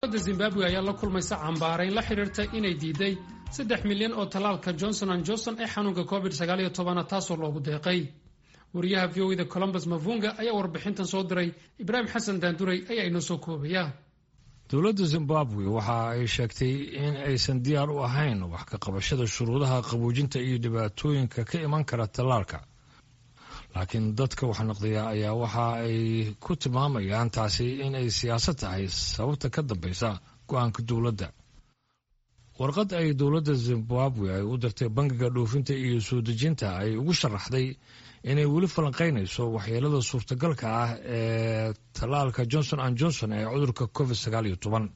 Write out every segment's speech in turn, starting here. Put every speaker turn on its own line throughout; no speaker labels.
xukuumadda zimbabwe ayaa la kulmaysa cambaarayn la xidhiirta inay diiday saddex milyan oo tallaalka johnson an johnson ee xanuunka covid sagaaliyo tobana taasoo loogu deeqay wariyaha v o da colombus mavunga ayaa warbixintan soo diray ibraahim xasan daanduray ayaa inoo soo koobaya
dowladda zimbabwe waxa ay sheegtay in aysan diyaar u ahayn wax ka qabashada shuruudaha qaboojinta iyo dhibaatooyinka ka iman kara tallaalka laakiin dadka wax naqdiya ayaa waxa ay ku tilmaamayaan taasi in ay siyaasad tahay sababta ka dambaysa go-aanka dowladda warqad ay dowladda zimbabwe ay u dirtay bangiga dhoofinta iyo soo dejinta ay ugu sharaxday inay weli falanqaynayso waxyeelada suurtagalka ah ee tallaalka johnson an johnson ee cudurka covid sagaal iyo toban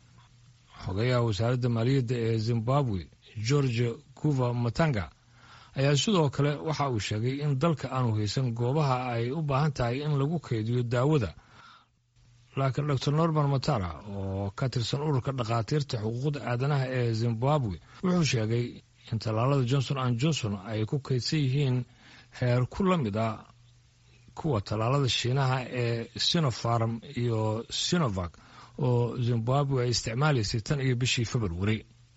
xogayaha wasaaradda maaliyadda ee zimbabwe george guva matanga ayaa sidoo kale waxa uu sheegay in dalka aanu haysan goobaha ay u baahan tahay in lagu kaydiyo daawada laakiin dor norman matara oo ka tirsan ururka dhakhaatiirta xuquuqda aadanaha ee zimbabwe wuxuu sheegay in tallaalada johnson an johnson ay ku kaydsan yihiin heer ku la mid ah kuwa tallaalada shiinaha ee sinofarm iyo sinovac oo zimbabwe ay isticmaalaysay tan iyo bishii februari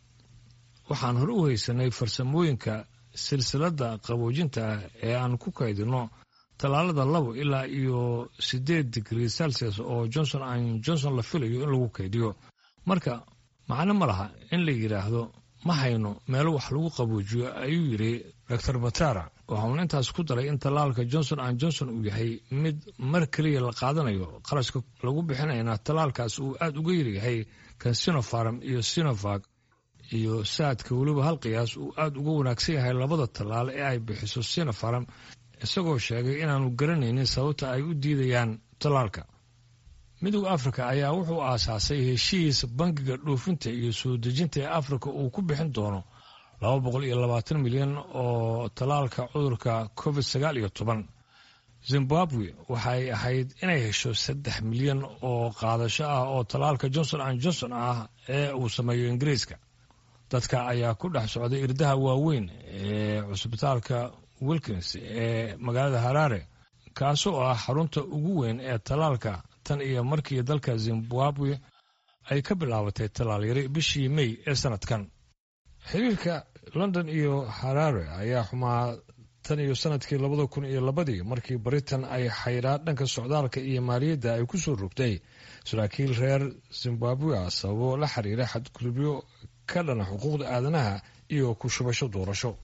waxaan hore u haysanay farsamooyinka silsiladda qaboojinta ah ee aan ku kaydino tallaalada labo ilaa iyo siddeed digrii celsius oo johnson an johnson la filayo in lagu kaydiyo marka macno ma laha in la yidhaahdo ma hayno meelo wax lagu qaboojiyo ayuu yidhi dor matara waxauna intaas ku daray in tallaalka johnson an johnson uu yahay mid mar keliya la qaadanayo qarashka lagu bixinayna tallaalkaas uu aada uga yaryahay kan sinofarm iyo sinovac iyo saadka weliba hal qiyaas uu aada uga wanaagsan yahay labada tallaal ee ay bixiso sinofarm isagoo sheegay inaanu garanaynin sababta ay u diidayaan tallaalka midowda afrika ayaa wuxuu aasaasay heshiis bangiga dhoofinta iyo soo dejinta ee afrika uu ku bixin doono laba boqol iyo labaatan milyan oo tallaalka cudurka covid sagaal iyo toban zimbabwe waxay ahayd inay hesho saddex milyan oo qaadasho ah oo tallaalka johnson an johnson ah ee uu sameeyo ingiriiska dadka ayaa ku dhex socday irdaha waaweyn ee cusbitaalka wilkins ee magaalada haraare kaasoo ah xarunta ugu weyn ee tallaalka tan iyo markii dalka zimbabwe ay ka bilaabatay tallaal yari bishii mey ee sanadkan xiriirka london iyo haraare ayaa xumaa tan iyo sanadkii labada kun iyo labadii markii britain ay xaydhaa dhanka socdaalka iyo maaliyadda ay ku soo rogtay saraakiil reer zimbabwe ah sababo la xiriira xadgudubyo ka dhana xuquuqda aadanaha iyo ku shubasho doorasho